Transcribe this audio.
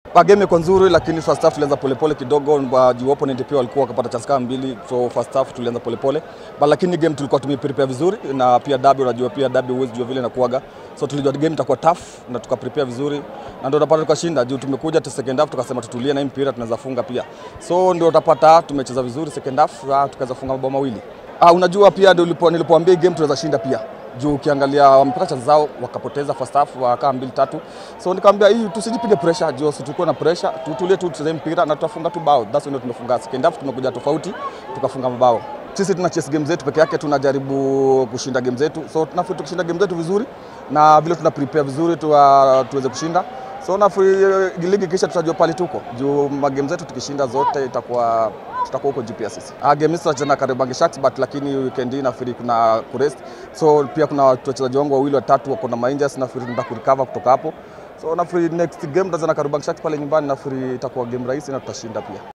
Ah, Game iko nzuri lakini first half tulianza polepole kidogo, ba- juu opponent pia walikuwa wakapata chance kama mbili, so first half tulianza polepole, but lakini game tulikuwa tumeprepare vizuri, na pia derby, unajua pia derby huwezi jua vile inakuaga, so tulijua game itakuwa tough na tukaprepare vizuri, na ndio utapata tukashinda, juu tumekuja tu second half tukasema tutulie na hii mpira tunaweza funga pia, so ndio utapata tumecheza vizuri second half, ah, tukaweza funga mabao mawili. Ah, unajua pia ndio nilipo- nilipoambia hii game tunaweza shinda pia juu ukiangalia wamepata chance zao wakapoteza first half wakaa mbili tatu, so nikamwambia hii tusijipige pressure, juu situkuwe na pressure, tutulie tu tucheze mpira na tutafunga tu bao. That's when tumefunga second half, tumekuja tofauti tukafunga mabao. Sisi tuna chase game zetu peke yake, tunajaribu kushinda game zetu, so tunafikiri tukishinda game zetu vizuri na vile tuna prepare vizuri tuwa, tuweze kushinda so nafikiri ligi kisha tutajua pale tuko juu magame zetu tukishinda zote itakuwa tutakuwa huko GPS sisi. Ah, game hizi tutacheza na Kariobangi Sharks but lakini weekend hii nafikiri kuna kurest. So pia kuna wachezaji wangu wawili watatu wako na mainjas nafikiri tunataka kurecover kutoka hapo. So nafikiri next game tutacheza na Kariobangi Sharks pale nyumbani nafikiri itakuwa game rahisi na tutashinda pia.